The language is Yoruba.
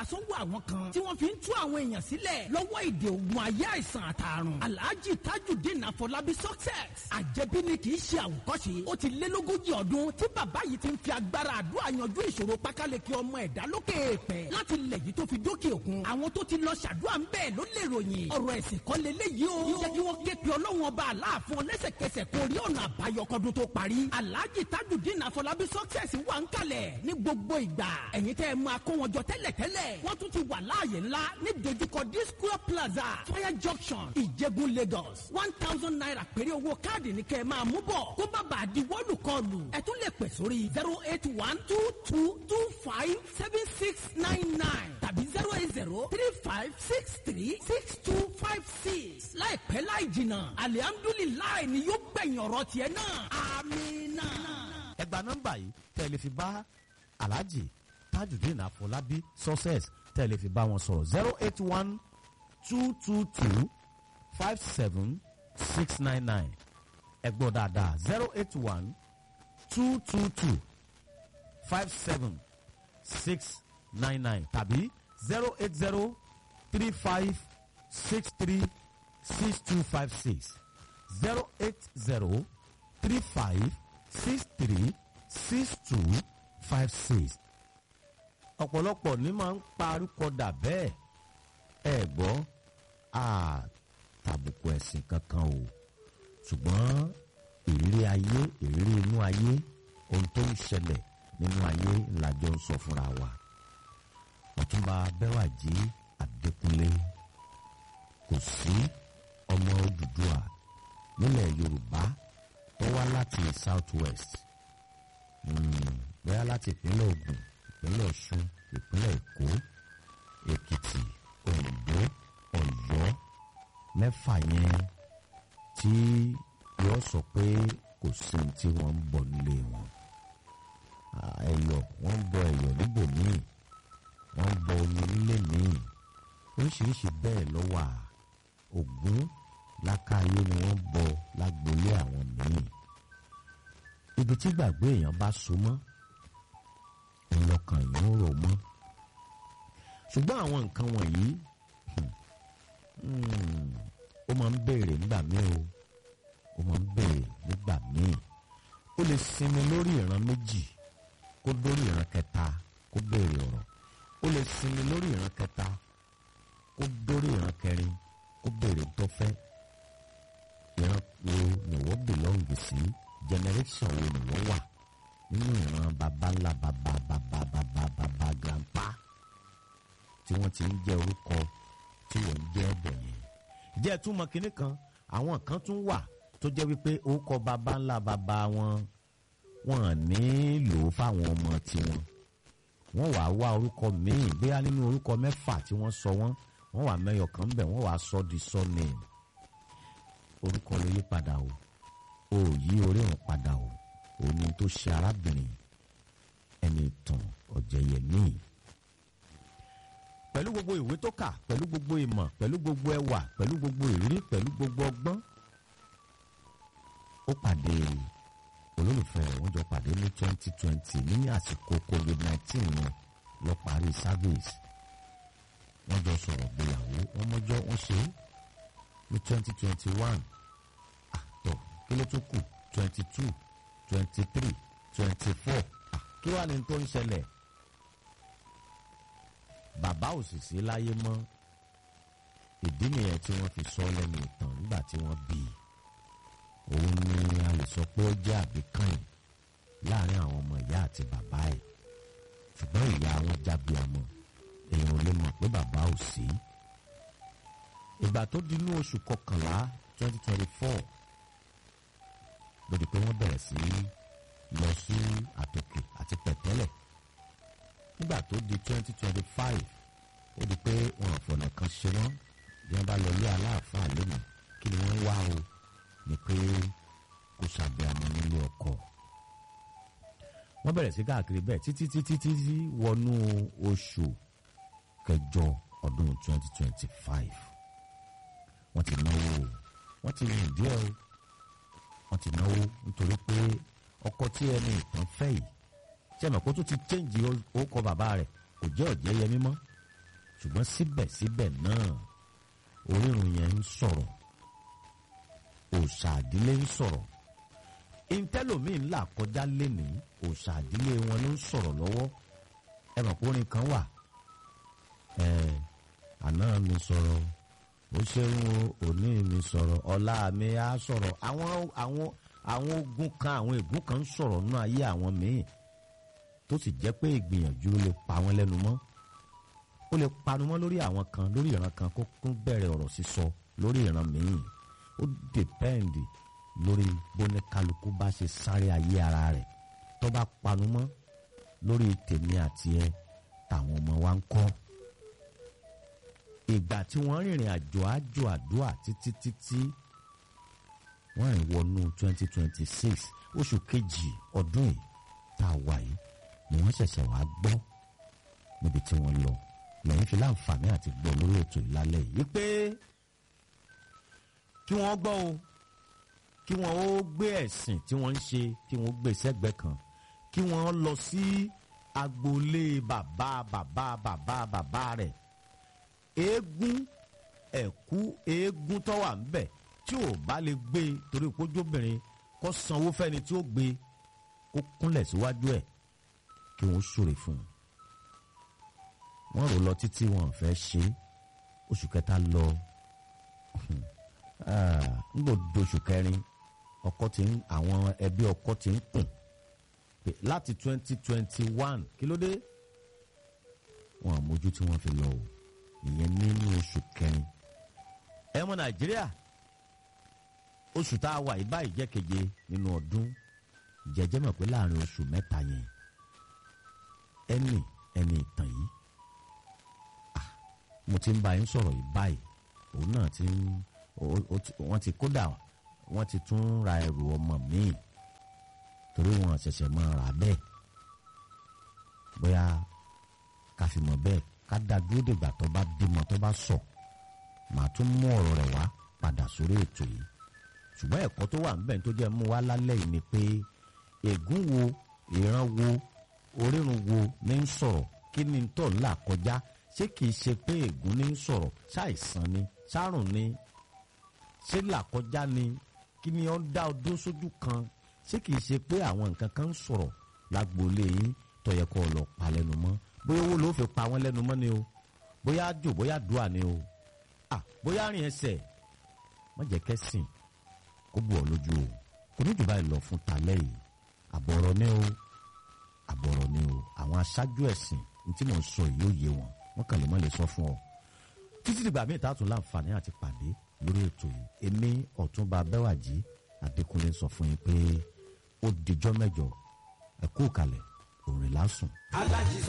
sọ́wọ́ àwọn kan tí wọ́n fi ń tú àwọn èèyàn sílẹ̀ lọ́wọ́ ìdè ògùn ayé àìsàn àtàrùn alhaji tajudeen afọlábí success àjẹbí ni kì í ṣe àwòkọ́ṣe ó ti lé lógójì ọdún tí bàbá yìí ti ń fi agbára àdúrà yanjú ìṣòro pákáleke ọmọ ẹ̀dá lókè èèpẹ̀ láti lẹ̀ yìí tó fi dókè òkun àwọn tó ti lọ ṣàdúrà ń bẹ́ẹ̀ ló lè ròyìn ọ̀rọ̀ ẹ̀sìn kọ́ leléyìí o jẹ́ kí wọ́n ké pe ọlọ́run ọba aláàfin ọlẹ́sẹ̀kẹsẹ̀ kó rí ọ̀nà àbáyọ kọ́dún tó parí alhaji tajudeen afọlábí success wà ń kalẹ̀ ní gbogbo ìgbà ẹ̀yin tẹ́ ẹ máa kó wọn jọ tẹ́lẹ̀tẹ́lẹ̀ wọ́n tún ti wà láàyè ńlá ní dojúkọ disco plaza fire junction ìjẹ̀bú lagos one thousand naira péré owó káàdì ní kẹ́ ẹ máa mú bọ̀ kó bá bàa di wọ́ọ̀lù kọlù ẹ tún lè pè sórí zero eight one two two two five seven six nine nine tàbí zero eight zero three five six three six two five six láìpẹ́ láì jìnnà alihamdulilayi ni yóò gbẹ̀yìn ọ̀rọ̀ tiẹ̀ náà amina. ẹ gba nọ́mbà yìí tẹ́ ẹ lè fi bá alhaji tajudeen afọlábí success tẹ́ ẹ lè fi bá wọn sọ̀rọ̀ zero eight one two two two five seven six nine nine ẹ gbọ́ dáadáa zero eight one two two two five seven six nine nine tàbí zero eight zero three five six three six two five six zero eight zero three five six three six two five six ọ̀pọ̀lọpọ̀ ní máa ń parúkọ dà bẹ́ẹ̀ ẹ gbọ́ àtàbùkù ẹ̀sìn kankan o ṣùgbọ́n ìrírí ayé ìrírí inú ayé ohun tó ń ṣẹlẹ̀ nínú ayé làjọ ń sọ fúnra wa ọ̀túnba bẹ́wàjì adékúnlé kò sí ọmọ Odùduwà nílẹ̀ yorùbá tó wá láti south west bóyá láti ìpínlẹ̀ Ògùn ìpínlẹ̀ Ọ̀ṣun ìpínlẹ̀ Èkó Èkìtì Oǹdó Ọ̀yọ́ mẹ́fà yẹn tí yóò sọ pé kò sí ohun tí wọ́n ń bọ̀ nílé wọn ẹ̀yọ̀ wọ́n ń bọ ẹ̀yọ̀ níbòmíì wọ́n ń bọ omi nílé míì oríṣiríṣi bẹ́ẹ̀ ló wà Ògún lákàáyé ni wọ́n bọ lágboolé àwọn míì ibi tí gbàgbé èèyàn bá so mọ́ ńlọkàn yìí ń rò mọ́ ṣùgbọ́n àwọn nǹkan wọ̀nyí ó máa ń béèrè nígbà míì o ó máa ń béèrè nígbà míì ó lè sinmi lórí ìran méjì kó dórí ìran kẹta kó béèrè ọ̀rọ̀ ó lè sinmi lórí ìran kẹta kó dórí ìran kẹrin kó béèrè tó fẹ́ ìran wo ni wọ́n bìlọ́ǹgì sí generation wo ni wọ́n wà nínú ìran baba ńlá baba baba baba baba grandpa tí wọ́n ti ń jẹ́ orúkọ tí wọ́n ń jẹ́ ẹ̀bọ̀ yẹn. jẹ́ túmọ̀ kínní kan àwọn kan tún wà tó jẹ́ wípé orúkọ baba ńlá baba wọn wọn ní lò ó fáwọn ọmọ tiwọn wọ́n wàá wá orúkọ míì bóyá nínú orúkọ mẹ́fà tí wọ́n sọ wọ́n wọ́n wàá mẹ́yọ̀ kan bẹ̀ wọ́n wàá sọ di surname orúkọ ló yí padà o ò yí orí òun padà o òní tó ṣe arábìnrin ẹni ìtàn ọ̀jẹ̀yẹmí pẹ̀lú gbogbo ìwé tó kà pẹ̀lú gbogbo ìmọ̀ pẹ̀lú gbogbo ẹwà pẹ̀lú gbogbo ìrírí pẹ̀lú gbogbo ọgbọ́n ó pàdé olólùfẹ́ rẹ̀ wọ́n jọ pàdé ní twenty twenty ní àsìkò covid nineteen wọn lọ parí service wọ́n jọ sọ̀rọ̀ gbéyàwó wọ́n mọ́jọ́ wọ́n ṣe ní twenty twenty one àtọ̀ kí ló tún kù twenty two twenty three twenty four kí wàá ní tó ń ṣẹlẹ̀ bàbá ò sì sí láyé mọ́ ìdí nìyẹn tí wọ́n fi sọ lẹ́nu ìtàn nígbà tí wọ́n bí i òun ni a lè sọ pé ó jẹ́ àbíkànnì láàrin àwọn ọmọ ìyá àti bàbá ẹ̀ ṣùgbọ́n ìyá wọn jábí ọmọ èèyàn ò lè mọ̀ pé bàbá ò sí ìgbà tó di inú oṣù kọkànlá twenty twenty four lórí pé wọ́n bẹ̀rẹ̀ sí lọ sí àtòkè àti pẹ̀tẹ́lẹ̀ nígbà tó di twenty twenty five ó di pé wọn àfọ̀nà kan ṣe wọ́n bí wọ́n bá lọ lé aláàfáà lónìí kí ni wọ́n ń wá o ni pé kò ṣàbẹ̀wò nílé ọkọ wọ́n bẹ̀rẹ̀ sí káàkiri bẹ́ẹ̀ títí títí títí wọnú oṣù kẹjọ ọdún twenty twenty five wọ́n ti náwó wọ́n ti rìn díẹ̀ o wọ́n ti náwó nítorí pé ọkọ tí ẹni ìtàn fẹ́ yìí tí ẹ̀mọ̀ kó tó ti chẹ́ǹjì orúkọ bàbá rẹ̀ kò jẹ́ ọ̀jẹ́ yẹmí mọ́ ṣùgbọ́n síbẹ̀síbẹ̀ náà orírun yẹn ń sọ̀rọ̀ òòṣà àdílé ń sọ̀rọ̀ ìtẹ́lòmíì ńlá kọjá lénìí òòṣà àdílé wọn ló ń sọ̀rọ̀ lọ́wọ́ ẹ mọ̀ pé orin kan wà ẹ àná mi sọ̀rọ̀ ó ṣeun o òní mi sọ̀rọ̀ ọ̀la mi á sọ̀rọ̀ àwọn àwọn àwọn ogun kan àwọn ègún kan ń sọ̀rọ̀ nínú ayé àwọn míì tó sì jẹ́ pé ìgbìyànjú lè pa wọ́n lẹ́nu mọ́ ó lè panu mọ́ lórí àwọn kan lórí ìran kan kó kún bẹ̀rẹ̀ ọ̀rọ̀ sísọ lórí ìran míì ó dèpẹ́ǹdì lórí bóníkálukú bá ṣe sáré ayé ara rẹ̀ tó bá panu mọ́ lórí tèmi àti ẹ táwọn ọmọ wa ń kọ́ ìgbà tí wọ́n rìnrìn àjò àjò àdúrà títí títí wọ́n rìn wọnú twenty twenty six oṣù kejì ọdún yìí tá a wà yìí ni wọ́n ṣẹ̀ṣẹ̀ wá gbọ́ níbi tí wọ́n lọ lẹ́yìn fi láǹfààní àti gbọ́ lórí ètò ìlálẹ́ yìí pé kí wọ́n gbọ́ o kí wọ́n ó gbé ẹ̀sìn tí wọ́n ń ṣe kí wọ́n gbé sẹ́gbẹ̀ẹ́ kan kí wọ́n lọ sí agboolé bàbá bàbá bàbá bàbá rẹ̀ eégún ẹ̀kú eégún tó wà ńbẹ̀ tí ò bá lè gbé torí kójóbìnrin kó sanwó fẹ́ni tí ó gbé kó kúnlẹ̀ síwájú ẹ̀ kí wọ́n ṣòro fún un wọ́n rò lọ títí wọn ò fẹ́ ṣe oṣù kẹta lọ nígbò doṣù kẹrin ọkọ ti ń àwọn ẹbí ọkọ ti ń kùn pé láti twenty twenty one kí ló dé wọn àmójú tí wọ́n fi lọ o ìyẹn nínú oṣù kẹrin ẹ mọ nàìjíríà oṣù tá a wà yìí báyìí jẹ́ keje nínú ọdún jẹjẹ mọ̀ pé láàrin oṣù mẹ́ta yẹn ẹnì ẹni ìtàn yìí mo ti ń bá yín sọ̀rọ̀ yìí báyìí òun náà ti ń wọ́n ti kódà wọ́n ti tún ra ẹrù ọmọ míì torí wọn ṣẹ̀ṣẹ̀ máa rà bẹ́ẹ̀ bóyá ká fi mọ̀ bẹ́ẹ̀ ká dá dúró dìgbà tó bá bímọ tó bá sọ màá tún mú ọ̀rọ̀ rẹ̀ wá padà sórí ètò yìí ṣùgbọ́n ẹ̀kọ́ tó wà níbẹ̀ tó jẹ́ mú wá lálẹ́ yìí ni pé ègún wo ìran wo orírun wo ní ń sọ̀rọ̀ kí ni tó ń là kọjá ṣé kìí ṣe pé ègún ní ń sọ̀rọ̀ ṣàìsàn ni ṣàrùn ni ṣé làkọjá ni kí ni ó ń dá ọdún sójú kan ṣé kìí ṣe pé àwọn nǹkan kan ń sọ̀rọ̀ lágboolé yín tó yẹ kó lọ pa lẹ́nu mọ́ bóyá owó ló fi pa wọ́n lẹ́nu mọ́ ni o bóyá jò bóyá dùà ni o ah bóyá rìn ẹsẹ̀ má jẹ́ kẹ́sìn kó bù ọ́ lójú o kò ní jù báyìí lọ fún talẹ́ yìí àbọ̀rọ̀ ni o àbọ̀rọ̀ ni o àwọn aṣáájú ẹ̀sìn ní tí mò ń sọ yìí ó yé wọn wọn kàn lè má lè sọ fún ọ títí dìgbà míì tààtún láǹfààní àti pàdé lórí ètò yìí èmi ọ̀túnba bẹ́wàjì adékúnlé sọ fún yín pé ó dijọ́ mẹ́jọ ẹ kú kalẹ̀ òrìlà sùn. alájí